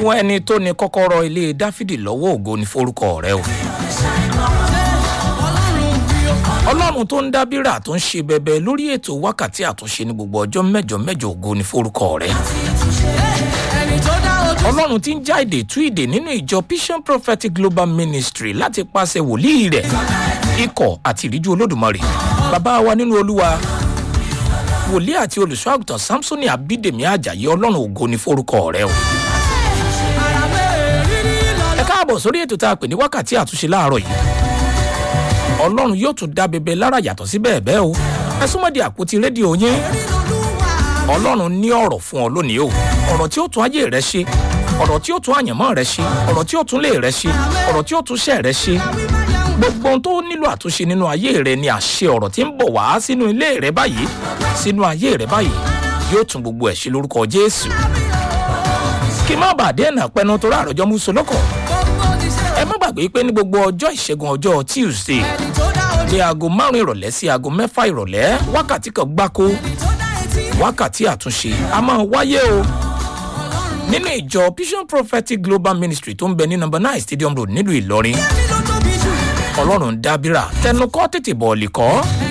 fún ẹni tó ní kọ́kọ́rọ́ ilé dáfídì lọ́wọ́ ògo ní forúkọ rẹ o. ọlọ́run tó ń dábìrà tó ń ṣe bẹbẹ lórí ètò wákàtí àtúnṣe ní gbogbo ọjọ́ mẹ́jọ mẹ́jọ ògo ní forúkọ rẹ. ọlọ́run tí ń já èdè tú ìdè nínú ìjọ vision prophetic global ministry láti pàṣẹ wòlíì rẹ̀ ikọ̀ àti ìríjú olódùmarè bàbá wa nínú olúwa wòlíì àti olùṣọ́ àgùntàn samsoni abídèmí ajayi ọlọ́run ògo ní forúkọ rẹ o. ẹ káàbọ̀ sórí ètò tá a pè ní wákàtí àtúnṣe láàárọ̀ yìí ọlọ́run yóò tún dá bẹbẹ lára yàtọ̀ sí bẹ́ẹ̀ bẹ́ẹ̀ o ẹ súnmọ́ di àpótí rédíò yín ọlọ́run ní ọ̀rọ̀ fún ọ lónìí o ọ̀rọ̀ tí ó tún ayé rẹ ṣe ọ̀rọ̀ tí ó tún àyànmọ́ rẹ ṣe ọ̀rọ̀ tí ó tún lé rẹ ṣe ọ̀rọ̀ tí ó tún ṣẹ́ rẹ ṣe gbogbo ohun tó nílò àtúnṣe nínú ayé rẹ ni àṣẹ ọ̀rọ̀ tí ń bọ̀ wá sínú ilé rẹ báyìí sínú ayé rẹ báyìí yóò tún gbogbo ẹ̀ ṣe lórúkọ jésù kí má bàa dé ẹ̀nà pẹnu tó ráàrọ̀jọ́ mú solókọ̀ ẹ má gbàgbé pé ní gbogbo ọjọ́ ìṣẹ́gun ọjọ́ tuesday ní aago márùn ìrọ̀lẹ́ sí aago mẹ́fà ìrọ̀lẹ́ wákàtí kan gbáko wákàtí àtúnṣe a máa wáyé o nínú ìjọ vision prophetic global ministry tó ń bẹ ní number nine stadium road nílùú ìlọrin ọlọ́run dábìrà tẹnu kọ́ tètè bọ̀ọ̀lì kọ́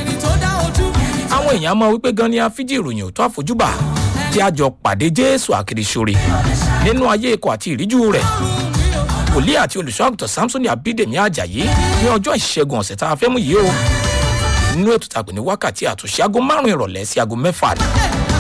àwọn èèyàn máa wípé gan ni afíjì ìròyìn ò tó àfojúbà tí a jọ pàdé jésù àkìrìsóre nínú ayé ikọ̀ àti ìríjú rẹ̀ wòlíì àti olùṣọ́ àgùntàn samson abídèmí ajayi ní ọjọ́ ìṣẹ́gun ọ̀sẹ̀ tá a fẹ́ mú yìí o nínú ètò tàgbẹ̀ ní wákàtí àtúnṣe aago márùn-ún ìrọ̀lẹ́ sí aago mẹ́fà ni.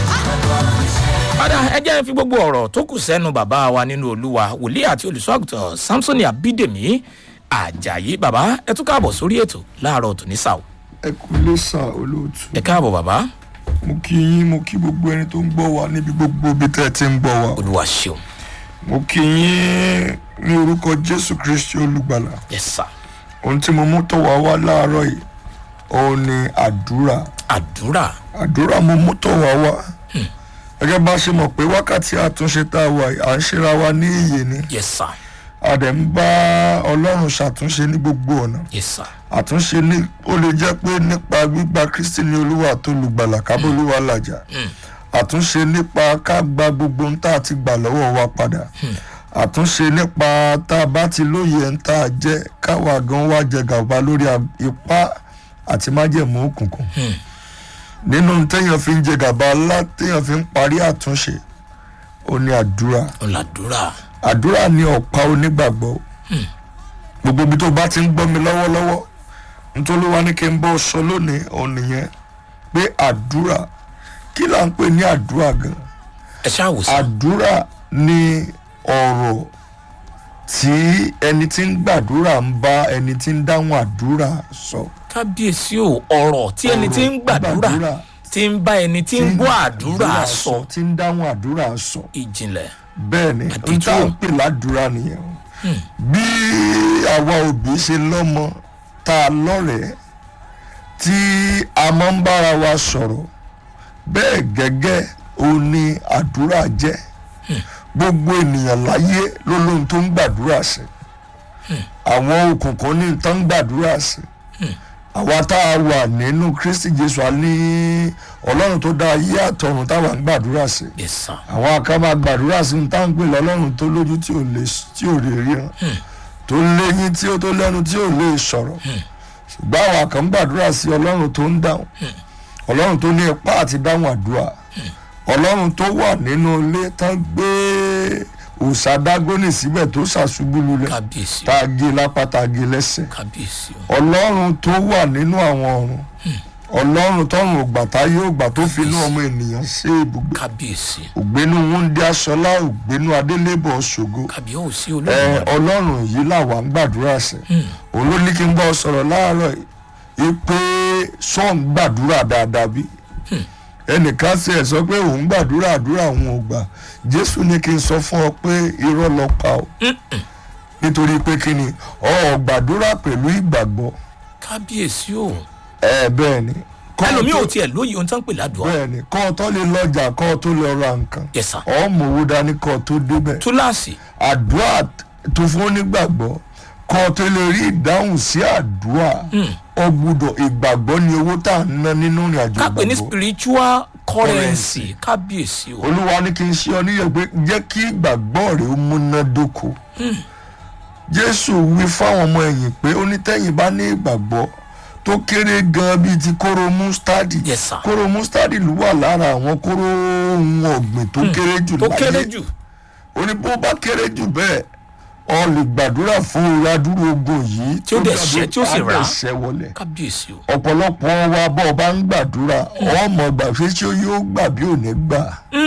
padà ẹ jẹ́ fi gbogbo ọ̀rọ̀ tó kù sẹ́nu bàbá wa nínú olúwa wòlíì àti olùṣọ́ àgùntàn samson abídèmí ajayi bàbá ẹ tún káàbọ̀ sórí ètò láàárọ̀ tòní sàó. ẹ kú lé sà olóòtú ẹ káàbọ̀ bàbá mo kí yín mo kí gbogbo ẹni tó ń gbọ́ wa níbi gbogbo ibi tẹ́ ẹ ti ń gbọ́ wa olúwa ṣeun mo kí yín ní orúkọ jésù kristi olùgbàlà ẹ sà ohun tí mo mú tọ̀ wá wá láàárọ̀ yìí òun ni àdúrà àdúrà àdúrà mo mú tọ̀ wá wá gẹ́gẹ́ bá a ṣe mọ̀ pé wákàtí àtúnṣe tá a wà yìí à ń ṣera wa ní iyè ni yẹ sà a dẹ̀ ń bá ọlọ́run ṣàtúnṣe ní gbogbo ọ̀nà yẹ sà àtúnṣe ní ó lè jẹ́ pé nípa gbígba kristi ní olúwa tó lùgbàlà kábólúwa làjà àtúnṣe nípa ká gba gbogbo ohun tá a ti gbà lọ́wọ́ wa padà àtúnṣe nípa tá a bá ti lóye ń tá a jẹ́ káwa gan wá jẹ gàba lórí ipá àti májẹ̀mú òkùnkùn nínú téèyàn fi ń jẹ gàba ńlá téèyàn fi ń parí àtúnṣe ó ní àdúrà ọ̀làdúrà àdúrà ní ọ̀pá onígbàgbọ́ gbogbo ibi tó bá ti ń gbọ́ mi lọ́wọ́lọ́wọ́ nítorí wá ní kí n bọ́ sọ lónìí òun nìyẹn pé àdúrà kí là ń pè ní àdúrà gan ẹ ṣáà wò sà àdúrà ní ọ̀rọ̀ tí ẹni tí ń gbàdúrà ń bá ẹni tí ń dáhùn àdúrà sọ. kábíyèsí o ọ̀rọ̀ tí ẹni tí ń gbàdúrà tí ń bá ẹni tí ń gbọ́ àdúrà sọ tí ń dáhùn àdúrà sọ. ìjìnlẹ̀ bẹ́ẹ̀ ni Àdìtú. n tá à ń pè ládùúrà nìyẹn o bí àwa òbí ṣe lọ́mọ tá a lọ́rẹ̀ẹ́ tí a máa ń bára wa sọ̀rọ̀ bẹ́ẹ̀ gẹ́gẹ́ o ní àdúrà jẹ́ gbogbo ènìyàn láyé ló lóhun tó ń gbàdúrà sí àwọn òkùnkùn ní tó ń gbàdúrà sí àwa tá a wà nínú kristi jésù a ní ọlọ́run tó dá ayé àtọ̀run táwa ń gbàdúrà sí yẹ sà àwọn akábà gbàdúrà sí ní táǹpì lọ́lọ́run tó lójú tí ò lè tí ò lè ríran tó léyìn tí ó tó lẹ́nu tí ò lè sọ̀rọ̀ ṣùgbọ́n àwọn kan gbàdúrà sí ọlọ́run tó ń dáhùn ọlọ́run tó ní ipá àti dáhùn àdúrà ọlọ́run tó wà nínú ilé tán gbé òòṣà dágónì síbẹ̀ tó ṣàṣubú lulẹ̀ kábíyèsí tá a gé lápá tá a gé lẹ́sẹ̀ kábíyèsí o ọlọ́run tó wà nínú àwọn ọ̀run ọlọ́run tọrùn ògbà tá yóò gbà tó fi inú ọmọ ènìyàn ṣe ibùgbé kábíyèsí ògbénu wúndí aṣọlá ògbénu adélébọ̀ ṣògo kábíyèsí ẹ olóògùn ọlọ́run yìí làwa ń gbàdúrà sí òun ló ní kí n bá ọ sọ̀rọ̀ láàárọ̀ yìí pé sọ́ọ̀n gbàdúrà dáadáa bí ẹnìkan sì ẹ̀ sọ pé òun gbàdúrà àdúrà òun ò gbà jésù ní kí n sọ fún ọ pé irọ́ lọ pa ọ nítorí pé kí ni ọ gbàdúrà pẹ̀lú ìgbàgbọ́ kábíyèsí o ẹ bẹ́ẹ̀ ni Kọ́ ọ ẹlòmíì tó- ò tiẹ̀ lóye ohun tó ń pè ládùúgbò bẹ́ẹ̀ ni kọ́ ọ tó lè lọ́jà kọ́ ọ tó lè ra nǹkan yẹ sà ọ mọ̀ owó dání kọ́ ọ tó débẹ̀ túláàsì àdúrà tó fún onígbàgbọ́ kọ́ tó lè rí ìdáhùn sí àdúrà ọ gbọ́dọ̀ ìgbàgbọ́ ni owó tá à ń ná nínú ìrìn àjò ká pè ní ìgbàgbọ́ spiritual currency kábíyèsí o olúwa ní kí n ṣe ọ níyẹn pé jẹ́ kí ìgbàgbọ́ rẹ̀ ó múnádóko jésù wí fáwọn ọmọ ẹ̀yìn pé onítẹ̀yìn bá ní ìgbàgbọ́ tó kéré gan bíi ti kóró mustadi Yes, sir. kóró mustadi ló wà lára àwọn kóró ohun ọ̀gbìn tó kéré jù tó láyé kéré jù ó ní bó bá kéré jù bẹ́ẹ̀ ọ lè gbàdúrà fún ìradúró ogun yìí Tí ó dẹ̀ ṣẹ́, tí ó sì rà á. ṣẹ́ wọlé kábíyèsí o ọ̀pọ̀lọpọ̀ wa bọ́ ọ bá ń gbàdúrà ọmọ gbà pé ṣé yóò gbà bí ò ní gbà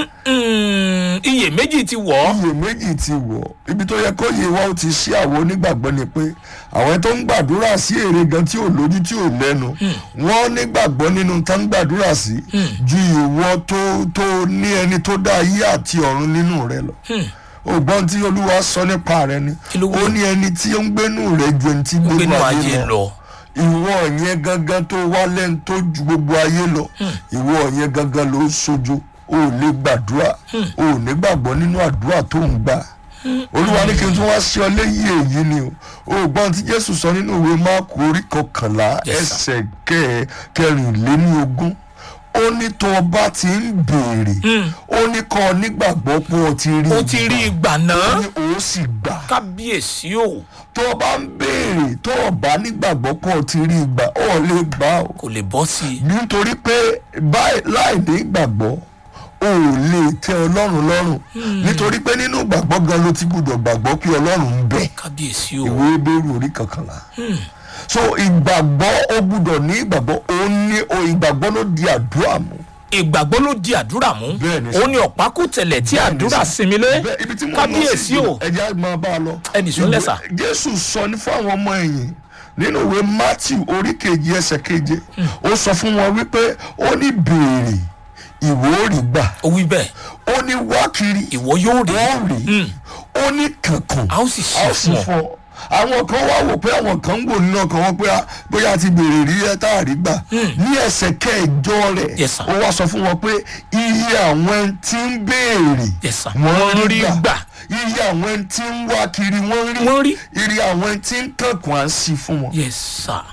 Mm, iyèméjì ti wọ̀ ọ́ iyèméjì ti wọ̀ ibi tó yẹ kó yẹ wa ó ti ṣí àwọn onígbàgbọ́ ni pé àwọn tó ń gbàdúrà sí èrè gan tí ò lójú tí ò lẹ́nu wọ́n nígbàgbọ́ nínú tá ń gbàdúrà sí ju ìwọ tó tó ní ẹni tó dá ayé àti ọ̀run nínú rẹ lọ ògbọ́n tí olúwa sọ nípa rẹ ni Kí ló wí? ó ní ẹni tí ó ń gbénú rẹ ju ẹni tí gbénú gbénú ayé ayé lọ lọ ìwọ yẹn gangan tó wá lẹ́nu tó ju gbogbo ayé lọ ìwọ yẹn gangan ló ń sojo o ò lè gbàdúrà o ò ní gbàgbọ́ nínú àdúrà tó ń gbà olúwa ní kí n tún wá sí ọ léyìí èyí ni o o gbọ́n tí jésù sọ nínú ìwé máàkù orí kọkànlá Yes, sir. ẹsẹ̀ kẹ kẹrìnléní ogún ó ní tó o bá ti ń béèrè ó ní kọ́ ọ nígbàgbọ́ pé o ti rí ó ti rí ìgbà ó náà ní o sì gbà kábíyèsí o tó o bá ń béèrè tó o bá nígbàgbọ́ pé o ti rí ìgbà ó lè gbà o kò lè bọ́ sí i nítorí pé báyìí láì ní ìgbàgbọ́ o ò lè tẹ ọlọ́run lọ́rùn nítorí pé nínú ìgbàgbọ́ gan ló ti gbúdọ̀ gbàgbọ́ pé ọlọ́run ń bẹ kábíyèsí o ìwé ebéèrú orí kankanlá so ìgbàgbọ́ ó gbúdọ̀ ní ìgbàgbọ́ ó ní o ìgbàgbọ́ ló di àdúrà mú ìgbàgbọ́ ló di àdúrà mú Bẹ́ẹ̀ni sà. ó ní ọ̀pákùtẹ̀lẹ̀ tí Bẹ́ẹ̀ni àdúrà sà. sinmi lé Bẹ́ẹ̀, ibi tí mo lọ kábíyèsí sí o ẹja máa bá a lọ Ẹnì sún lẹ́sà. Ìwé- jésù sọ ní fún àwọn ọmọ ẹ̀yìn nínú ìwé matthew orí keje ẹsẹ̀ keje ó sọ fún wọn wípé ó ní béèrè ìwọ ò rí gbà ó wí bẹ́ẹ̀ ó ní wá kiri ìwọ yóò rí wọ́n rí ó ní kankan a ó sì a ó ṣe sì fún ọ fọ àwọn kan wá wò pé àwọn kan ń wò nínú ọkàn wọn pé ah, bóyá a ti béèrè rí ẹ tá a rí gbà ní ẹsẹ̀ kẹjọ rẹ̀ Yes, sir. ó wá sọ fún wọn pé iye àwọn tí ń béèrè Yes, sir. wọ́n Wọ́n rí rí gbà gbà. iye àwọn tí ń wá kiri wọ́n rí Wọ́n rí. iye àwọn tí ń kankun à ń sí fún wọn. yes sir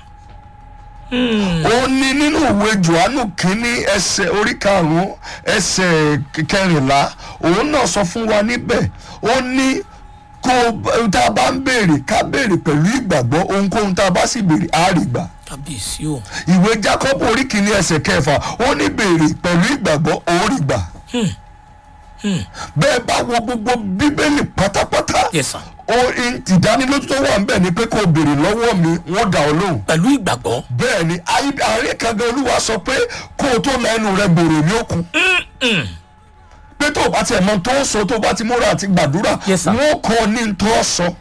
ó ní nínú ìwé johannu kínní ẹsẹ̀ orí karùnún ẹsẹ̀ kẹrìnlá òun náà sọ fún wa níbẹ̀ ó ní kó tá a bá ń béèrè ká béèrè pẹ̀lú ìgbàgbọ́ ohunkóhun tá a bá sì béèrè á rí gbà kábíyèsí o ìwé jacob orí kìíní ẹsẹ̀ kẹfà ó ní béèrè pẹ̀lú ìgbàgbọ́ ó rí gbà bẹ́ẹ̀ bá wo gbogbo bíbélì pátápátá yes sir ó ìdánilójú tó wà ń bẹ̀ ni pé kó o béèrè lọ́wọ́ mi wọ́n dà ọ́ lóhùn pẹ̀lú ìgbàgbọ́ bẹ́ẹ̀ ni ayé- ààrẹ kankan olúwa sọ pé kó o tó la ẹnu rẹ gbòòrò ní òkun pé tó o bá tiẹ̀ mọ tó ń sọ tó o bá ti múra àti gbàdúrà Yes, sir. wọ́n kọ́ ọ ní tó o sọ.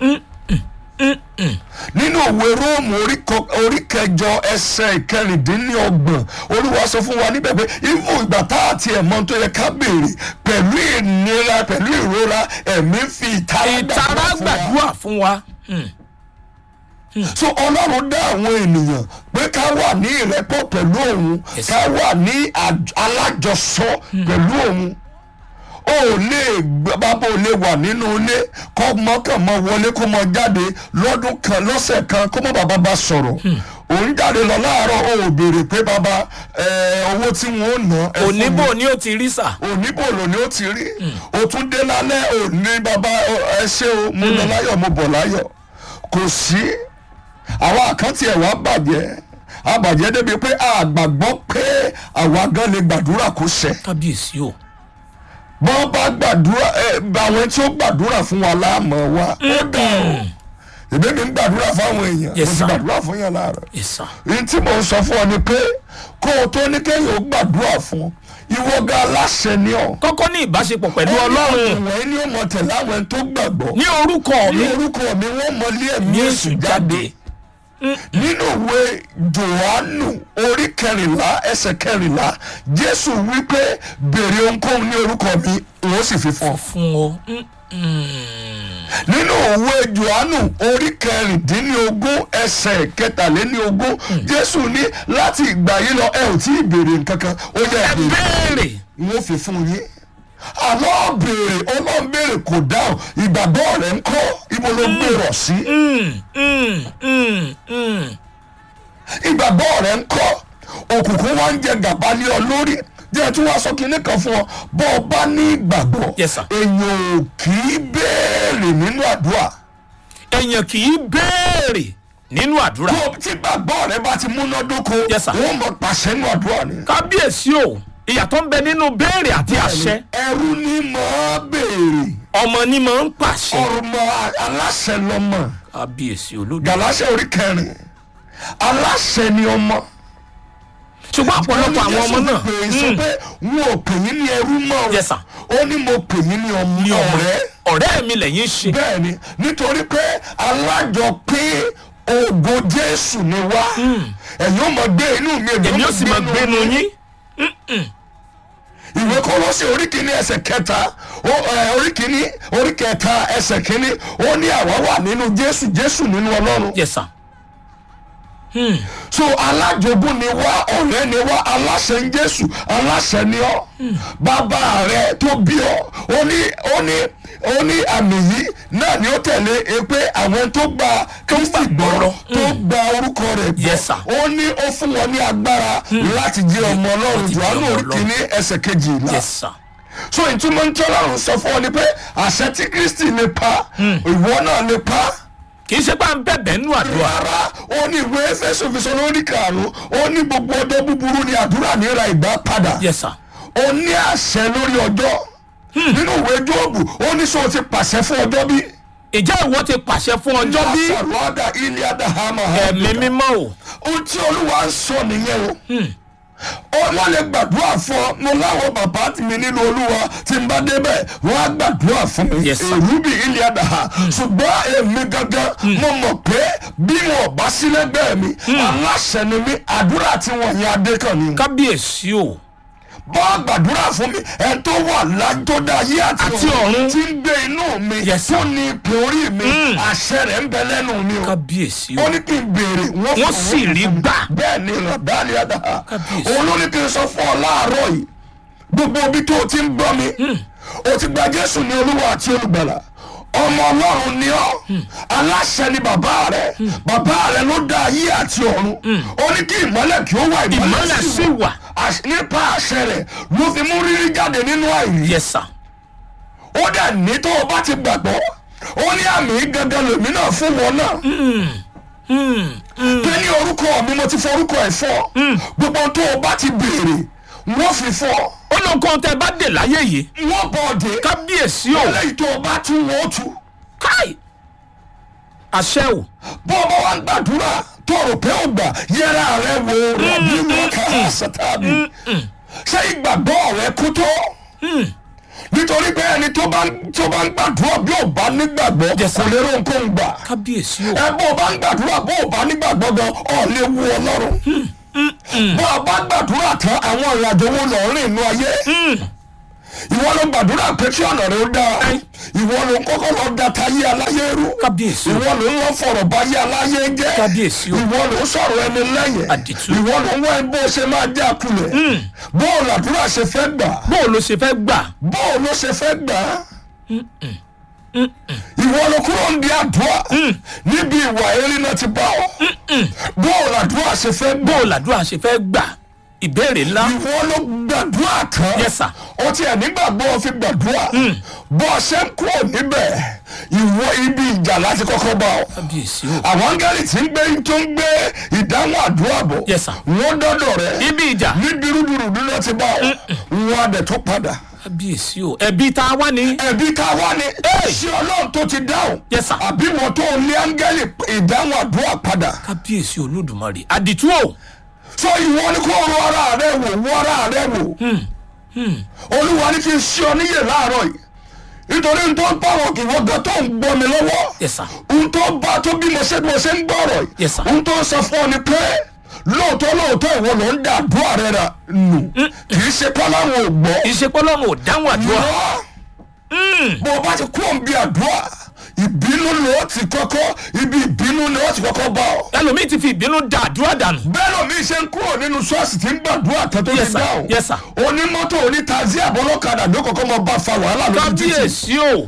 nínú òwe róòmù orí kọ- orí kẹjọ ẹsẹ̀ ìkẹrìndínlọ́gbọ̀n olúwa sọ fún wa níbẹ̀ pé ifu ìgbà tá a tiẹ̀ mọ tó yẹ ká béèrè pẹ̀lú ìnira pẹ̀lú ìrora ẹ̀mí fi ìtara ìtara gbàdúrà fún wa gbàdúrà fún wa so ọlọ́run dá àwọn ènìyàn pé ká wà ní ìrẹ́pọ̀ pẹ̀lú òun Yes. ká wà ní àj- alájọsọ pẹ̀lú òun o ò lè gbé- bàbá ò lè wà nínú ilé kó mọ́kàn mọ́ wọlé kó mọ́ jáde lọ́dún kan lọ́sẹ̀ kan kó mọ́ bàbá bá sọ̀rọ̀ òun jáde lọ láàárọ̀ o ò béèrè pé bàbá ẹ, owó tí wọ́n ó ná ẹ fún mi oníbò ni ó ti rí sà oníbòlò ni ó ti rí o tún dé lálẹ́ ò ní bàbá ọ, ẹ ṣé o mo lọ láyọ̀ mo bọ̀ láyọ̀ kò sí àwa àkáǹtì ẹ̀ wá bàjẹ́ àbàjẹ́ débi pé àgbàgbọ́ pé àwa gan lè gbàdúrà kó ṣẹ kábíyèsí o bọ́n bá gbàdúrà ẹ àwọn tí ó gbàdúrà fún wa láàmú wa ó dà o èmi mi ń gbàdúrà fáwọn èèyàn mo Yes, ti sir. gbàdúrà fún yàn láàárọ̀ yes sir èyí tí mò ń sọ fún ọ ni pé kó o tó ní kéèyàn ó gbàdúrà fún ọ ìwọ gan aláṣẹ ni ọ kọ́kọ́ ní ìbáṣepọ̀ pẹ̀lú ọlọ́run ìwọ̀n ẹni ó mọ tẹ̀lé àwọn ẹni tó gbàgbọ́ ní orúkọ ní mi orúkọ mi wọ́n mọ ilé ẹ̀mí ní èṣù èṣù jáde jáde nínú ìwé johannu orí kẹrìnlá ẹsẹ̀ kẹrìnlá jésù wípé béèrè ohunkóhun ní orúkọ mi òun sì fi fún ọ. fún ọ Mm, mm. nínú ìwé johannu orí kẹrìndínlógún ẹsẹ̀ kẹtàléníogún jésù ní láti ìgbà yìí lọ ẹ ò tí ì béèrè nǹkan kan ó yẹ ẹ béèrè béèrè wọ́n fi fún yín àlọ́ béèrè ọlọ́run béèrè kò dáhùn ìgbàgbọ́ rẹ̀ ń kọ́ ibo ló gbèrò sí Mm, mm, mm, mm. ìgbàgbọ́ rẹ̀ ń kọ́ òkùnkùn wa ń jẹ gàba lé ọ lórí jẹ́ tí wọ́n sọ kinní kan fún ọ bọ́ ọ bá ní ìgbàgbọ́ Yes, sir. èèyàn ò kì í béèrè nínú àdúrà èèyàn kì í béèrè nínú àdúrà tó tí gbàgbọ́ rẹ bá ti múnádóko Yes, sir. wọ́n mọ̀ pàṣẹ nínú àdúrà ni. kábíyèsí o ìyàtọ̀ ń bẹ nínú béèrè àti àṣẹ ẹrú ni mọ̀ ọ́ béèrè ọmọ ni mò ń pàṣẹ ọmọ aláṣẹ lọmọ kábíyèsí olódò gàláṣẹ orí kẹrin aláṣẹ ni ọmọ. ṣùgbọ́n ọ̀pọ̀lọpọ̀ àwọn ọmọ náà pè é sọ pé wọn ò pè yín ní ẹrú mọ́ o. Yes, sir. ó ní mo pè yín ní ọmọ ní ọmọ ọ̀rẹ́ ọ̀rẹ́ mi lẹ́yìn ṣe bẹ́ẹ̀ ni nítorí pé alájọpín ògo jésù ni wá ẹ̀yin ó mọ̀ gbé inú mi èmi ó sì máa gbénu yín ìwé kọ́lọ́sì orí kìíní ẹsẹ̀ kẹta ó- ẹ, orí kìíní orí kẹta ẹsẹ̀ kìíní ó ní àwa wà nínú jésù jésù nínú ọlọ́run yes sir so alájogún ni wá ọ̀rẹ́ ni wá aláṣẹ ń jésù aláṣẹ ni ọ́ bàbá rẹ tó bí ọ ó ní ó ní ó ní àmì yìí náà ni ó tẹ̀lé e pé àwọn tó gba kristi gbọ́ gbọ́. tó gba orúkọ rẹ̀ gbọ́ Yes, sir. ó ní ó fún wọn ní agbára láti jẹ́ ọmọ ọlọ́run Láti jẹ́ jòhánù ọmọ orí Ọlọ́run. kìíní ẹsẹ̀ kejìlá yes sir so ìtumọ̀ ní tọ́lọ́run sọ fún ọ ni pé àṣẹ tí kristi lè pa ìwọ náà lè pa kì í ṣe pé à ń bẹ̀bẹ̀ nínú àdúrà rárá ó ní ìwé ẹfẹsọ fìsọ lórí karùnún ó ní gbogbo ọjọ́ búburú ni àdúrà níra ìgbà padà yes sir ó ní àṣẹ lórí ọjọ́ nínú ìwé jóòbù ó ní sọ ti pàṣẹ fún ọjọ́ bí. ìjẹ́ ìwọ ti pàṣẹ fún ọjọ́ bí sàrọ́dà ilé adahama ẹ̀mí mímọ́ o ohun tí olúwa ń sọ nìyẹn o ó wọ́n lè gbàdúrà fún ọ mo láwọn bàbá mi nínú olúwa tí n bá débẹ̀ wọ́n á gbàdúrà fún mi Yes, sir. èrú bí ilé àdáhà ṣùgbọ́n èmi gangan mo mọ̀ pé bí wọn bá sí lẹ́gbẹ̀ẹ́ mi aláṣẹ ni mi àdúrà tí wọ́n yẹn adé kan ni kábíyèsí o bọ́ gbàdúrà fún mi ẹ tó wà lájọ́ dá ayé àti Àti ọ̀run. tí ń gbé inú mi Yes, sir. tó ní ipò orí mi àṣẹ rẹ̀ ń bẹ lẹ́nu mi o kábíyèsí o ó ní kí n béèrè wọ́n wọ́n fún sì mi. rí gbà bẹ́ẹ̀ ni rọ̀dá ni ẹ̀dá Kábíyèsí. òun ló ní kí n sọ fún ọ láàárọ̀ yìí gbogbo ibi tó o ti ń gbọ́ mi o ti gba jésù ní olúwa àti olùgbàlà ọmọ ọlọ́run ni ọ́ aláṣẹ ni bàbá rẹ bàbá rẹ ló dá ayé àti ọ̀run ó ní kí ìmọ́lẹ̀ kí ó wà Ìmọ́lẹ̀ sì wà. Àṣ- nípa àṣẹ rẹ ló fi mú rírí jáde nínú àìrí yes sir ó dẹ̀ ní tó o bá ti gbàgbọ́ ó ní àmì gangan lèmi náà fún wọn náà pé ní orúkọ mi mo ti forúkọ ẹ̀ fọ́ gbogbo tó o bá ti béèrè wọ́n fi fọ́ ó lọ nǹkan tẹ bá dé láyé yìí wọ́n bọ̀ dé kábíyèsí o lẹ́yìn tó o bá tún wọ́n tú káì àṣẹ o bó o bá wà ń gbàdúrà tó o rò pé o gbà yẹra rẹ wo rọ̀bì mọ́ká sátánì ṣé ìgbàgbọ́ rẹ kú tó nítorí pé ẹni tó bá ń tó bá ń gbàdúrà bí ò bá nígbàgbọ́ Yes, sir. kò lè ro nǹkan gbà kábíyèsí o ẹ bó o bá ń gbàdúrà bó o bá nígbàgbọ́ gan ọ̀ lè wu ọlọ́run bó o bá gbàdúrà tán àwọn ìrìnàjò wo lọ rìn inú ayé ìwọ ló gbàdúrà pé kí ọ̀nà rẹ ó dáa ìwọ ló kọ́kọ́ lọ da tayé aláyé rú kábíyèsí o ìwọ ló ń lọ fọ̀rọ̀ báyé aláyé jẹ́ Kábíyèsí o. ìwọ ló ń sọ̀rọ̀ ẹni lẹ́yìn Àdìtú. ìwọ ló ń wá ẹni bó ṣe máa já kulẹ̀ bó o làdúrà ṣe fẹ́ gbà bó o ló ṣe fẹ́ gbà bó o ló ṣe fẹ́ gbà á ìwọ ló kúrò ń di àdúrà níbi ìwà eré náà ti bá ọ bó o làdúrà ṣe fẹ́ bó gbà o làdúrà ṣe fẹ́ gbà ìbéèrè ńlá ìwọ ló gbàdúrà tán Yes, sir. ó tiẹ̀ nígbàgbọ́ fi gbàdúrà bó o ṣe ń kúrò níbẹ̀ ìwọ ibi ìjà láti kọ́kọ́ bá ọ kábíyèsí o àwọn áńgẹ́lì tí ń gbé tó ń gbé ìdáhùn àdúrà bọ̀ Yes, sir. wọ́n dọ́dọ̀ rẹ̀ ibi ìjà ní dúrúdúrú náà ti bá ọ wọ́n adẹ̀ tó padà kábíyèsí o ẹbí tá a wá ní ẹ̀bí ká wá ní ṣé ọlọ́run tó ti dáhùn Yes, sir. àbí wọn tó ní áńgẹ́lì ìdáhùn àdúrà padà kábíyèsí olódùmarè àdìtú o sọ ìwọ ni kó ro ara rẹ wò wọ ara rẹ wò olúwa ní kí n ṣe ọ níyè láàárọ̀ yìí nítorí n tó ń pààrọ̀ kì wọ́n gan tó ń gbọ́ mi lọ́wọ́ Yes, sir. n tó bá tó bí mo ṣe bí mo ṣe ń gbọ́rọ̀ Yes, sir. yìí n tó ń sọ fún ọ ni pé lóòótọ́ lóòótọ́ ìwọ ló ń da àdúrà rẹ rà nù kì í ṣe pọ́láwọn ò gbọ́ ìṣepọ́lọ́run ò dáhùn àdúrà Irọ́. bó o bá ti kú òǹbí àdúrà ìbínú ni ó ti kọ́kọ́ ibi ìbínú ni ó ti kọ́kọ́ bá ọ. ẹlòmíì ti fi ìbínú da àdúrà dànù bẹ́ẹ̀ lómi ṣe ń kúrò nínú ṣọ́ọ̀ṣì tí ń gbàdúrà kan tó Yes, ti sir. dáhùn. Yes, sir. onímọ́tò onítàzí àbọ̀lọ́kadà ló kọ́kọ́ mọ bá fa wàhálà lójú títì. kábíyèsí o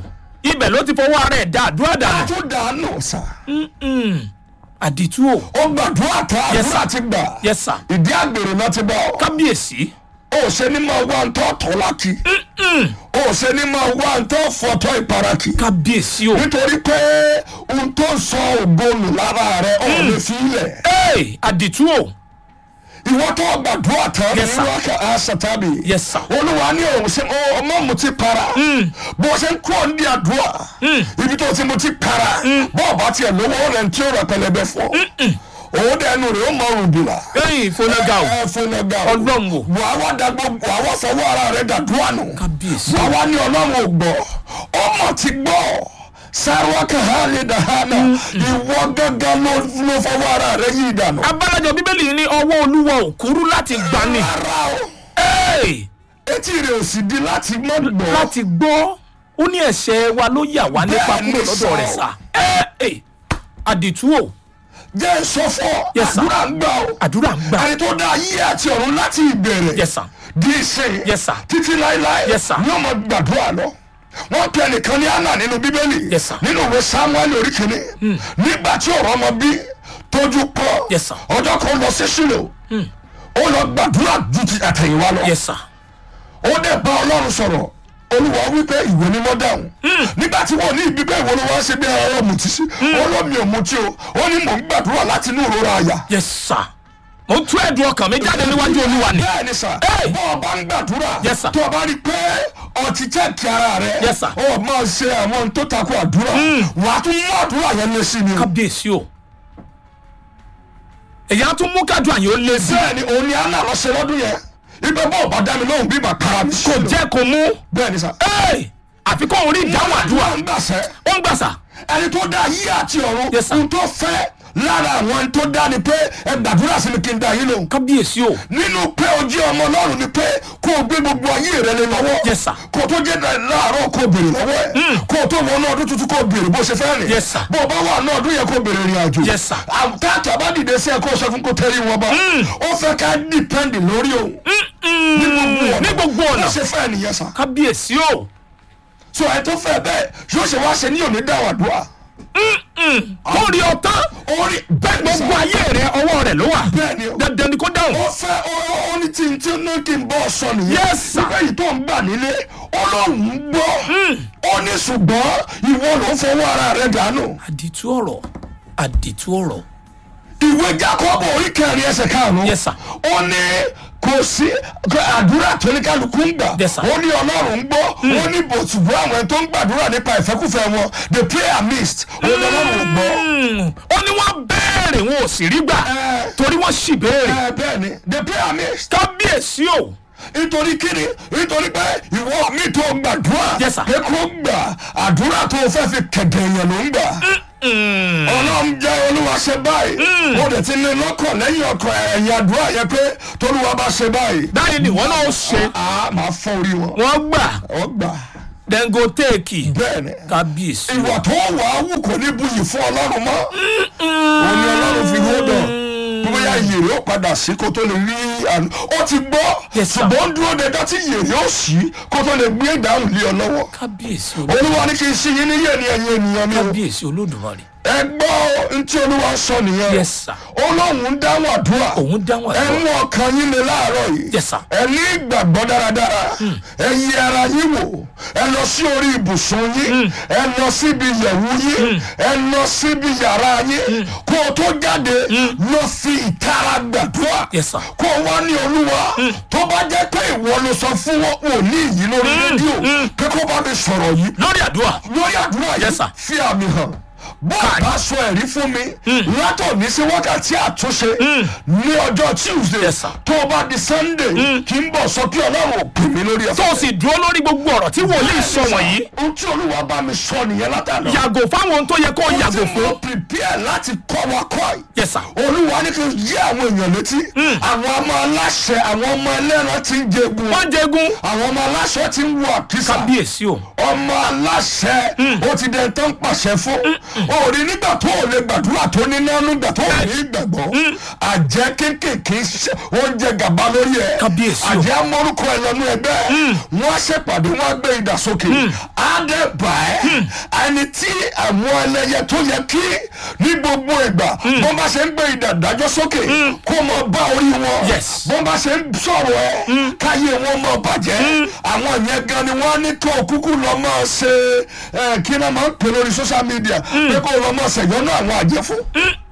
ibẹ̀ ló ti fọwọ́ ara ẹ̀ dá àdúrà a dànù. tún dànù sà Mm-mm. àdìtú o ó gbàdúrà tán Yes, àdúrà sir. ti gbà yes sir ìdí àgbèrè náà ti bọ̀ kábíyèsí. ó ṣe ní máa wá ntọ́ tọ́ láti ó ṣe ní máa wá ntọ́ fọ́tọ́ ìparaki kábíyèsí o. nítorí pé ohun tó ń sọ ògbónù lára rẹ ọ̀ lè fi ilẹ̀ Hey, àdìtú o. ìwọ tó gbàdúrà tán ní Yes, sir. wákà àṣàtàbí Yes, sir. olúwa ní òun ṣe ó- ọmọ mu ti para bó ṣe ń kúrò ní àdúrà ibi tó ti mu ti para bọ́ọ̀ bá tiẹ̀ lówó rẹ̀ tí ó rẹ̀ pẹlẹbẹ fún òun dẹnu rẹ̀ ó mọ òrùbìlà ẹyìn ìfọnága o. ẹ fúnagà Ọlọ́run o. wàá wá dàgbò wàá wá fọwọ́ ara rẹ̀ dàdúrà nù Kábíyèsí. wàá wá ní ọlọ́run ò gbọ́ ọmọ ti gbọ́ sáwákà hàlẹ́ dàhánà ìwọ gángan ló ló fọwọ́ ara rẹ̀ yí ìdànù. abálájọ bíbélì ní ọwọ́ olúwa ò kúrú láti gbani. ara o Hey, etí rẹ̀ ò sì di láti mọ́ gbọ́. láti gbọ́ ó ní ẹ̀ṣẹ̀ wa ló yà wá nípa Bẹ́ẹ̀ ni kúrò lọ́dọ̀ rẹ̀ sọ. sá. Hey, àdìtú o. jẹ́ sọ́fọ́ Yes, sir. àdúrà ń gbà o. àdúrà ń gbà. ẹni tó dá ayé àti ọ̀run láti ìbẹ̀rẹ̀ Yes, sir. di ìsìn Yes, sir. títí láéláé Yes, sir. ní ọmọ gbàdúrà lọ wọ́n pe ẹnìkan ní anna nínú bíbélì Yes, sir. nínú ìwé samuel orí kìíní nígbà tí ọ̀rọ̀ ọmọ bí tójú pọ̀ Yes, sir. ọjọ́ kan lọ sí sílò ó lọ gbàdúrà ju ti àtẹ̀yìnwá lọ yes sir. ó dẹ̀ bá ọlọ́run sọ̀rọ̀ olúwa wípé ìwé ni mo dáhùn nígbà tí wọn ní ibi pé ìwé ni wọn ṣe bí ẹ̀rọ mutí sí olómi ò mutí o ó ní mò ń gbàdúrà láti inú ìrora àyà yes sir. mo tú ẹ̀dùn ọkàn mi jáde níwájú olúwa ni. bẹ́ẹ̀ ni sà Hey! bọ́ ọ bá ń gbàdúrà Yes, sir. tó o bá rí i pé ọtí chẹ́ẹ̀kì ara rẹ Yes, sir. ó máa ṣe àwọn ohun tó takò àdúrà wàá tún mú àdúrà yẹn lé sí ni o kábíyèsí o. èyí á tún mú kájú àyè ó lé sí. bẹ́ẹ̀ ni òun ni anna lọ ṣe lọ́dún yẹn ibẹ̀ bọ́ ọ bá dá mi lóhùn bí màá para mi kò ṣe lò jẹ́ kó mú. bẹ́ẹ̀ ni sà Hey, àfi kó òun rí ìdáhùn àdúrà. ń gbàṣẹ́ ó ń gbà sà. ẹni tó dá ayé àti ọ̀run Yes, sir. ohun tó fẹ́ lára àwọn ẹni tó dá ni pé ẹ gbàdúrà sí mi kí n dá yín lóhùn kábíyèsí o. nínú pé o jẹ́ ọmọ ọlọ́run ni pé kó o gbé gbogbo ayé rẹ lé lọ́wọ́ Yes, sir. kó o tó jẹ́ láàárọ̀ kó o béèrè lọ́wọ́ ẹ̀ kó o tó wọnú ọdún tuntun kó o béèrè bó ṣe fẹ́ rìn Yes, sir. bó o bá wà ní ọdún yẹn kó o béèrè ìrìn àjò Yes, sir. àtàtà bá dìde sí ẹ kó o sọ fún kó tẹ́rí wọn bá ó fẹ́ ká dìpẹ́ndì lórí òun ní gbogbo ọ̀nà ní gbogbo ọ̀nà. bó ṣe fẹ́ nìyẹn sà kábíyèsí o. so ẹ tó fẹ́ bẹ́ẹ̀ yóò ṣe wá ṣe ní òní dáwàdúrà kó rí ọ tán. orí bẹ́ẹ̀ ni sà gbogbo ayé rẹ ọwọ́ rẹ ló wà. bẹ́ẹ̀ ni o. dandan ni kó dáhùn. ó fẹ́ ó- ó ní tí n tí ní kí n bọ́ sọ nìyẹn. Yes, sir. nígbà yìí tó ń gbà nílé ọlọ́run ń gbọ́. ó ní ṣùgbọ́n ìwọ ló ń fọwọ́ ara rẹ dànù. àdìtú ọ̀rọ̀ àdìtú ọ̀rọ̀. ìwé jacob orí kẹrin ẹsẹ̀ karùn-ún. Yes, sir. ó ní kò sí àdúrà tó ní kálukú ń gbà. Yes, sir. ó ní ọlọ́run ń gbọ́. ó ní bòtùbọ́ àwọn ẹni tó ń gbàdúrà nípa ìfẹ́kùfẹ́ wọn the prayer mist. ó ní ọlọ́run ò gbọ́. Mm, ó ní wọ́n béèrè wọn ò sì rí gbà Eh. torí wọ́n sì béèrè. ẹ bẹ́ẹ̀ ni the prayer mist. kábíyèsí o. nítorí kíni nítorí pé ìwọ mi tó gbàdúrà Yes, sir. pé kó gbà àdúrà tó fẹ́ fi kẹ̀dẹ̀ èèyàn ló ń gbà ọlọ́run jẹ́ olúwa ṣe báyìí ó dẹ̀ ti ní lọ́kàn lẹ́yìn ọkọ̀ ẹ̀yìn àdúrà yẹn pé tolúwa bá ṣe báyìí báyìí ni wọ́n náà ṣe a máa fọ́ orí wọn wọ́n gbà ọ gbà dengo téèkì bẹ́ẹ̀ ni kábíyèsí o. ìwà tó wà á wù kò ní buyì fún ọlọ́run mọ́ òun ni ọlọ́run fi hó dàn bóyá yèrè ó padà sí kó tó lè rí àná ó ti gbọ́ Yes, sir. ṣùgbọ́n ó ń dúró de dọ́tí yèrè ó sí kó tó lè gbé ìdáhùn lé ọ lọ́wọ́ kábíyèsí o. olúwa ní kí n sí yín níyè ní ẹ̀yin ènìyàn mi o kábíyèsí olódùmarè. ẹ gbọ́ ntí olúwa sọ nìyẹn Yes, sir. ọlọ́run ń dáhùn àdúrà òun dáhùn ẹ àdúrà. mú ọkàn yín lé láàárọ̀ yìí Yes, sir. ẹ ní ìgbàgbọ́ dáradára ẹ yẹ ara yín wò ẹ lọ sí orí ibùsùn yín ẹ lọ síbi yẹ̀wù yín ẹ lọ síbi yàrá yín kó o tó jáde lọ fi ìtara gbàdúrà Yes, sir. kó o wá ní olúwa tó bá jẹ́ pé ìwọ ló sọ fún wọn òní yìí lórí rédíò pé kó bá mi sọ̀rọ̀ yìí lórí àdúrà. lórí àdúrà Yes, yìí sir. fi àmì hàn bó o bá sọ ẹ̀rí fún mi látòní sí wákàtí àtúnṣe ní ọjọ́ tuesday Yes, sir. tó o bá di sunday kí n bọ̀ sọ pé ọlọ́run ò pè mí lórí tó ẹ̀fọ́. o sì dúró lórí gbogbo ọ̀rọ̀ tí wòlíì sọ wọ̀nyí. ohun tí olúwa bá mi sọ nìyẹn látàná. yàgò fáwọn ohun tó yẹ kó yàgò ohun tí mo fún. prepare láti kọ́ wa kọ́ yìí. Yes, sir. olúwa ní kí n yí àwọn èèyàn létí. àwọn ọmọ aláṣẹ àwọn ọmọ ẹlẹ́ran ti ń jẹgun. wọ́n jẹgun. àwọn ọmọ aláṣẹ ti ń wọ àkísà. kábíyèsí o. ọmọ aláṣẹ ó ti dẹ̀ tán pàṣẹ fún òòrì nígbà tó ò lè gbàdúrà tó ní nánú nígbà tó ò ní gbàgbọ́ àjẹ́ kéékèèké ṣe- oúnjẹ gàba lórí ẹ̀ Kábíyèsí o. àjẹ́ amórúkọ ẹ̀ lọ́nu ẹgbẹ́ wọ́n á ṣèpàdé wọ́n á gbé ìdàsókè á dẹ̀ bà ẹ́ ẹni tí àwọn ẹlẹ́yẹ tó yẹ kí ní gbogbo ìgbà bó bá ṣe ń gbé ìdàdájọ́ sókè kó mọ bá orí wọn Yes. bó bá ṣe ń sọ̀rọ̀ ẹ káyé wọn mọ bàjẹ́ àwọn yẹn gan ni wọ́n á ní tó kúkú lọ mọ́ ṣe ẹ, kí náà máa ń pè lórí social media pé kó lọ mọ́ ṣèyọ́nú àwọn àjẹ́ fún.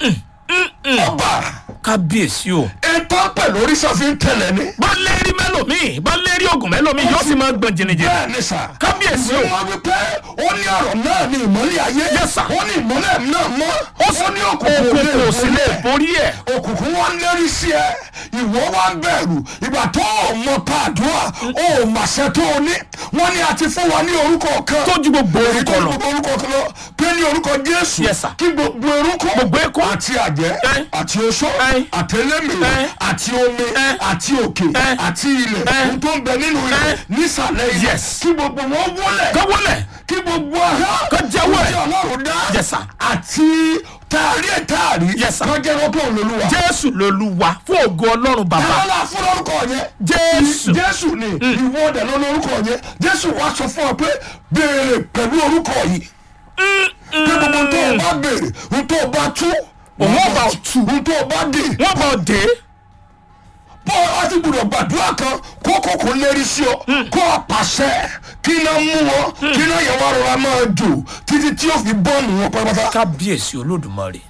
ọba kábíyèsí o. ètò pẹ̀lú oríṣàfin tẹ̀lẹ̀ ni. bá lérí mẹ́lòmíì bá lérí oògùn mẹ́lòmíì yóò sì máa gbọ̀n jìnnìjìnnì. bẹ́ẹ̀ ni sà. Kábíyèsí o. wọ́n wí pé ó ní ọ̀rọ̀ náà ní ìmọ́lẹ̀ ayé. Yes, sir. ó ní ìmọ́lẹ̀ náà mọ́. ó ní òkùnkùn òkùnkùn ò sí lè borí ẹ̀. borí ẹ̀. òkùnkùn wọn lérí sí ẹ ìwọ wa ń bẹ̀rù ìgbà tó o mọ pàdúrà o ò màṣẹ tó o ní wọn ní a ti fún wa ní orúkọ kan tó ju gbogbo èyí orúkọ tó lọ. gbogbo orúkọ kan lọ pé ní orúkọ jésù Yes, sir. kí gbogbo orúkọ Gbogbo ẹ̀kọ́. àti àjẹ́ Ẹ́. àti oṣó Ẹ́. àtẹlẹmì Ẹ́. àti omi Ẹ́. àti òkè Ẹ́. àti ilẹ̀ Ẹ́. ohun tó ń bẹ nínú ilẹ̀ Ẹ́. nísàlẹ̀ ilẹ̀ Yes. kí gbogbo wọn wọlẹ̀ kọ́wọ́lẹ̀ kí gbogbo ahọ́n Kó jẹ́wọ́ ẹ̀. tí ọlọ́run dá Yes, sir. àti taari ẹ̀ taari Yes, sir. kó jẹ́wọ́ pé òun lolúwa jésù lolúwa fún ògo ọlọ́run bàbá. tààlà fún lórúkọ yẹn. Jésù. jésù ni ìwọ ọdẹ lọ lórúkọ yẹn jésù wá sọ fún ọ pé béèrè pẹ̀lú orúkọ yìí. pé gbogbo tó o bá béèrè ohun tó o bá tú. Òun ó bá ọ tú. ohun tó o bá dé. wọ́n bọ̀ dé. bọ́ ọ ti gbọdọ̀ gbàdúrà kan kó kòkó lérí sí ọ kó o pàṣẹ kí iná mú wọn kí iná yẹn wá rọra máa jò títí tí yóò fi bọ́ọ̀nù wọn pátápátá. kábíyèsí olódùmarè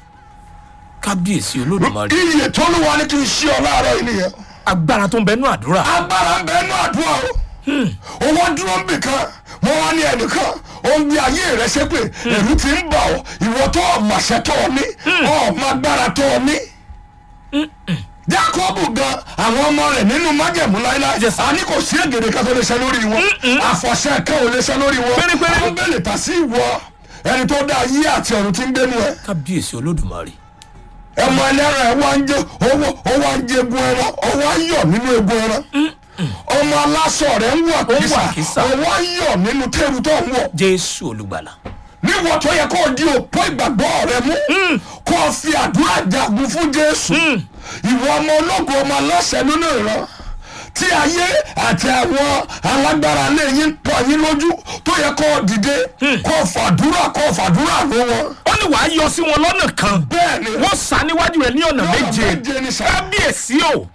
kábíyèsí olódùmarè iye tó ló wà ní kí n ṣí ọ láàárọ̀ yìí nìyẹn. agbára tó ń bẹnu àdúrà. agbára ń bẹ nínú àdúrà o owó dúró ń bì kan wọn wá ní ẹnìkan ó ń gbé ayé rẹ ṣépè ẹrú ti ń bà ọ ìwọ tó ọmọọṣẹ tó ọ ní ọmọ agbára tó ọ ní. jacob gan àwọn ọmọ rẹ nínú májẹ̀mú láíláí Yes, sir. a ní kò sí ègèrè kan tó lè ṣe lórí wọn àfọ̀ṣẹ kan ò lè ṣe lórí wọn Pérépéré. àwọn bẹ́ẹ̀ lè tà sí ìwọ ẹni tó dá ayé àti ọ̀run tí ń gbénu ẹ kábíyèsí olódùmarè. ẹmọ ẹlẹ́ran ẹ̀ wá ń jẹ owó owó ń jẹ egun ẹran ọwọ́ ń yọ̀ nínú egun ẹran ọmọ aláṣọ rẹ̀ ń wọ̀ Ó ń wọ̀ kísà kísà. ọwọ́ ń yọ̀ nínú tẹ́rù tó ń wọ̀ jésù olùgbàlà. níwọ̀ tó yẹ kó o di òpó ìgbàgbọ́ rẹ mú kó o fi àdúrà jagun fún jésù ìwọ ọmọ ológun ọmọ aláṣẹ nínú ìran tí ayé àti àwọn alágbára lè yín pọ̀ yín lójú tó yẹ kó o dìde kó o fàdúrà kó o fàdúrà ló wọn ó ní wàá yọ sí wọn lọ́nà kan. bẹ́ẹ̀ ni wọ́n sá níwájú rẹ̀ ní ọ̀nà méje. méje ni sà. kábíyèsí o.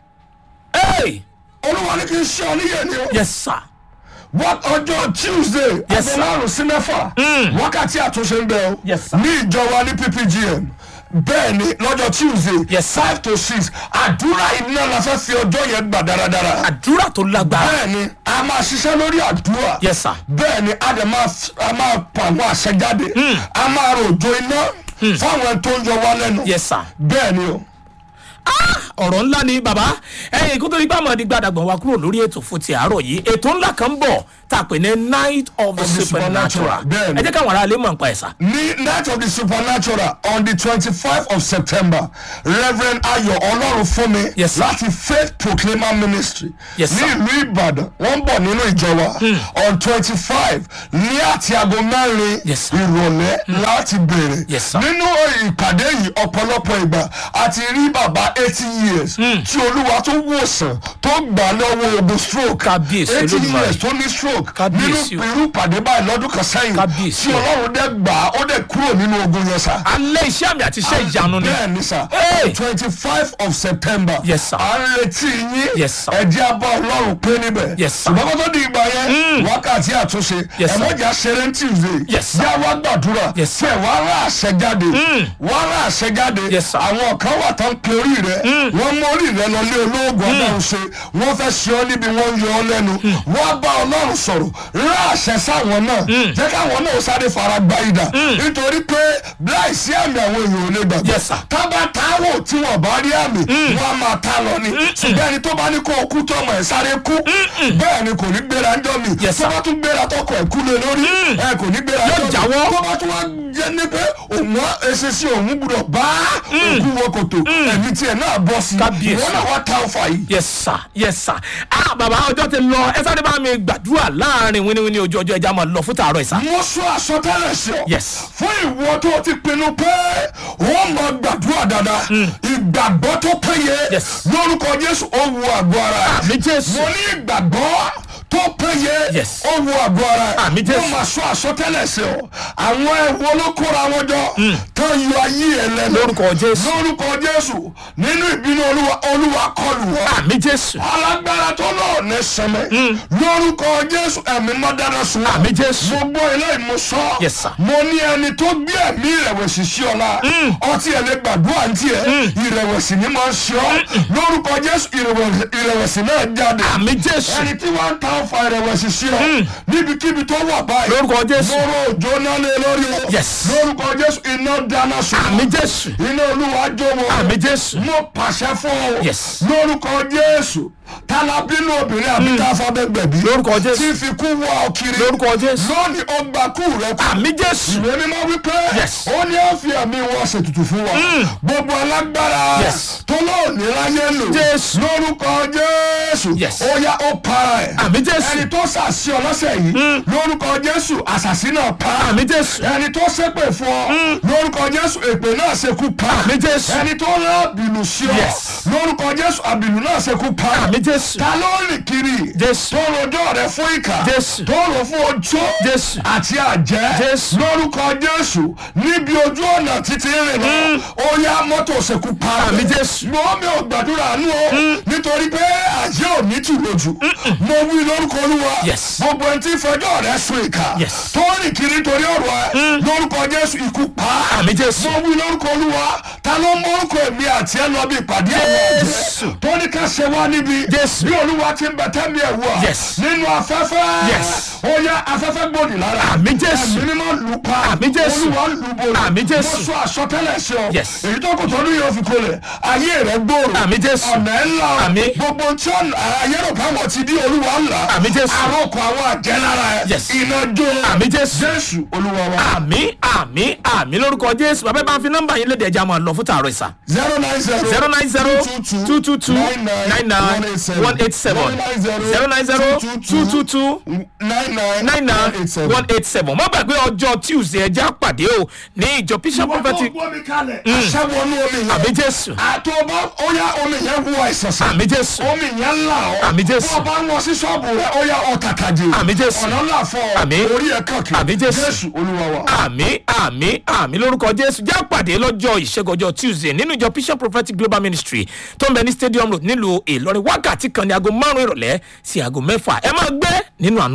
Hey! olúwa ní kí n ṣe ọ níyẹn ni o. yes sir. wọ́n ọjọ́ tuesday Yes, sir. aago márùn sí mẹ́fà wákàtí àtúnṣe ń bẹ o Yes, sir. ní ìjọba ní ppgm bẹ́ẹ̀ ni lọ́jọ́ tuesday Yes, sir. five to six àdúrà iná la fẹ́ fi ọjọ́ yẹn gbà dáradára àdúrà tó lágbára. bẹ́ẹ̀ ni a máa ṣiṣẹ́ lórí àdúrà yes sir. bẹ́ẹ̀ ni a dẹ̀ máa f- a máa pa àwọn àṣẹ jáde a máa ròjò iná fáwọn ẹni tó ń yọ wá lẹ́nu yes sir. bẹ́ẹ̀ ni o ọ̀rọ̀ ńlá ni bàbá ẹ̀yìn kó tó di gbàmọ̀ di gbàdàgbọ̀n wa kúrò lórí ètò fún ti àárọ̀ yìí ètò ńlá kan ń bọ̀ tá a pè ní night of the Of the supernatural supernatural, bẹ́ẹ̀ ni. ẹ jẹ́ káwọn ará ilé mọ̀ nípa ẹ̀ sá. ní night of the supernatural on the twenty-five of september reverend ayọ̀ ọlọ́run fún mi Yes, sir. láti faith proclaimer ministry Yes, ní sir. ìlú ìbàdàn wọ́n ń bọ̀ nínú ìjọ wa on twenty-five ní àti aago mẹ́rin Yes, sir. ìrọ̀lẹ́ láti bẹ̀rẹ̀ Yes, sir. nínú ìpàdé yìí ọ̀pọ̀lọpọ̀ ìgbà àti rí bàbá eighty years tí olúwa tó wòsàn tó gbà lọ́wọ́ ogun stroke Kábíyèsí eighty Olódùmarè. years tó ní stroke nínú Kábíyèsí o. irú ìpàdé báyìí lọ́dún kan sẹ́yìn Kábíyèsí tí o. ọlọ́run dẹ́ gbà á ó dẹ̀ kúrò nínú ogun yẹn sá. alẹ́ iṣẹ́ àmì àti iṣẹ́ ìyanu ni. bẹ́ẹ̀ ni sá Hey! twenty five of september Yes, sir. à ń retí yín Yes, sir. ẹ̀jẹ̀ abá ọlọ́run pé níbẹ̀ Yes, sir. ṣùgbọ́n kó tó di ìgbà yẹn wákàtí àtúnṣe Yes, sir. ẹ̀mọ́jà ṣeré ní tuesday Yes, sir. yá wá gbàdúrà Yes, sir. tí ẹ̀ wá rà àṣẹ jáde wá rà àṣẹ jáde Yes, sir. àwọn kan wà tán pé orí rẹ wọ́n mú orí rẹ lọ lé olóògùn ọlọ́run ṣe wọ́n fẹ́ ṣe ọ́ níbi wọ́n ń yọ ọ́ lẹ́nu wọ́n bá ọlọ́run sọ̀rọ̀ rà àṣẹ sáwọn náà jẹ́ káwọn náà sáré fara gba ìdà nítorí pé láìsí àmì àwọn èèyàn ò lè gbàgbọ́ Yes, sir. tábà táwò tí wọ́n bá rí àmì wọ́n á máa tá lọ ni ṣùgbọ́n ẹni tó bá ní kó o kú tọmọ ẹ̀ sáré kú bẹ́ẹ̀ ni kò ní gbéra ńjọ́ mi Yes, tó sir. bá tún gbéra tọkọ ẹ̀ kú lé lórí ẹ kò ní gbéra Yóò ńjọ́ mi jáwọ́. tó bá tún wá jẹ́ ní pé òun eṣinṣin òun gbúdọ̀ bá òkú wọ kòtò ẹ̀mí tiẹ̀ náà bọ́ sí Kábíyèsí. ìwọ náà wá ta ọfà yìí. yes sir yes sir ah bàbá ọjọ́ ti lọ ẹ sáré bá mi gbàdúrà láàrin wíníwíní ojú ọjọ́ ẹja máa lọ fún tààrọ̀ ìsà. mo sọ àsọtẹ́lẹ̀ sí ọ. Yes. fún ìwọ tó ti pinnu pé wọ́n máa gbàdúrà dáadáa ìgbàgbọ́ tó péye Yes. lórúkọ jésù ó wu àgọ́ ara ẹ̀. àmì jésù mo ní ìgbàgbọ́ tó péye Yes. ó wu àgọ́ ara ẹ̀. Àmì Jésù. mo máa sọ àsọtẹ́lẹ̀ sí ọ. àwọn ẹ̀wọ́ ló kóra wọn jọ tó yọ ayé ẹ̀ lẹ́nu. lórúkọ jésù lórúkọ jésù nínú ìbínú olúwa olúwa kọlù wọn àmì jésù alágbára tó náà ní sẹmẹ lórúkọ jésù ẹ̀mí má dáná sun àmì jésù mo gbọ́ ilé ìmúsọ Yes, sir. mo ní ẹni tó gbé ẹ̀mí ìrẹ̀wẹ̀sì sí ọ la ọtí ẹ̀ lè gbàdúrà ní tiẹ̀ ìrẹ̀wẹ̀sì ni máa ń ṣe ọ lórúkọ jésù ìrẹ̀wẹ̀sì- ìrẹ̀wẹ̀sì náà jáde àmì jésù ẹni tí wọ́n ń ta ọfà ìrẹ̀wẹ̀sì sí ọ níbikíbi tó wà báyìí lórúkọ jésù lóró òjò náà lé lórí o Yes. lórúkọ jésù iná dáná sun àmì jésù iná olúwa jó wọn àmì jésù mo pàṣẹ fún ọ Yes. lórúkọ jésù tálábínú obìnrin àbí táfàbẹ́gbẹ̀bí lórúkọ jésù tí fi kú wá ọ kiri lórúkọ jésù lónìí ó gba kú rẹ kú àmì jésù ìwé mímọ́ wípé Yes. ó ní ó fi ẹ̀mí wọn ṣètùtù fún wa gbogbo alágbára Yes. tó lóòní láyé lò Jésù. lórúkọ jésù Yes. ó yá ó para ẹ̀ àmì jésù ẹni tó ṣàṣì ọ lọ́sẹ̀ yìí lórúkọ jésù àṣàṣì náà pa àmì jésù ẹni tó ṣépè fún ọ lórúkọ jésù èpè náà ṣekú pa àmì jésù ẹni tó rán àbìlù sí ọ Yes. lórúkọ jésù àbìlù náà ṣekú pa àmì jésù ta ló rìn kiri Jésù. tó rojọ́ rẹ fún ìkà Jésù. tó rò fún ojó Jésù. àti àjẹ́ Jésù. lórúkọ jésù níbi ojú ọ̀nà títí rìn lọ ó yá mọ́tò ṣekú pa Àmì Jésù. mo mi ò gbàdúrà nù o nítorí pé àjẹ́ ò ní tù lójú mo wí lórúkọ olúwa Yes. gbogbo ẹni tí fẹjọ́ rẹ sùn ìkà Yes. tó rìn kiri torí ọ̀rọ̀ ẹ lórúkọ jésù ikú pa àmì jésù mo wí lórúkọ olúwa ta ló mọ orúkọ èmi àti ẹ lọ bí ìpàdé àwọn Jésù. ọ̀jẹ̀ tó ní ká ṣe wá níbi Jésù. bí olúwa ti ń bẹ tẹ́mi ẹ̀ wá Yes. nínú afẹ́fẹ́ Yes. ó yá afẹ́fẹ́ gbòdì lára Àmì Jésù. ẹ̀mí mímọ́ lù pa Àmì Jésù. olúwa lù bòrò Àmì Jésù. mo sọ àsọtẹ́lẹ̀ sí ọ Yes. èyí tó kò tọ́nu yóò fi kolẹ̀ ayé rẹ gbòòrò Àmì Jésù. ọ̀nà ẹ̀ ńlá Àmì. gbogbo tí ọ̀nà ayé rò káwọn ti di olúwa ńlá Àmì Jésù. àròkọ àwọn àjẹ́ lára ẹ̀ Yes. iná jó àmì jésù jésù olúwa wa àmì àmì àmì lórúkọ jésù bàbá bá ń fi nọ́mbà yín léde ẹja máa lọ fún tààrọ̀ ìsà zero nine zero zero nine zero two two two nine nine one eight seven zero nine zero two two two nine nine nine nine one eight seven má gbàgbé ọjọ́ tuesday ẹja pàdé o ní ìjọ bishop prophetic gbọ́ mi kalẹ̀. aṣẹ́wọnú omi yẹn. àmì jésù àtọ́bọ̀ ó yá omi yẹn wú àìsàn sàn. àmì jésù omi yẹn là ọ́. Àmì Jésù. bó o bá ń lọ sí ṣọ́ọ̀bù rẹ̀ ó yá ọ̀tàkàjì. Àmì Jésù. ọ̀nà ńlá fọ́ ọ. Àmì. orí ẹ̀ kàkì. Àmì Jésù. jésù olúwa wa. àmì àmì àmì lórúkọ jésù já pàdé lọ́jọ́ ìṣẹ́gun ọjọ́ tuesday nínú ìjọ bishop prophetic global ministry tó ń bẹ ní stadium road nílùú ìlọrin wákàtí kan ní aago márùn-ún ìrọ̀lẹ́ sí aago mẹ́fà ẹ máa gbé nínú àánú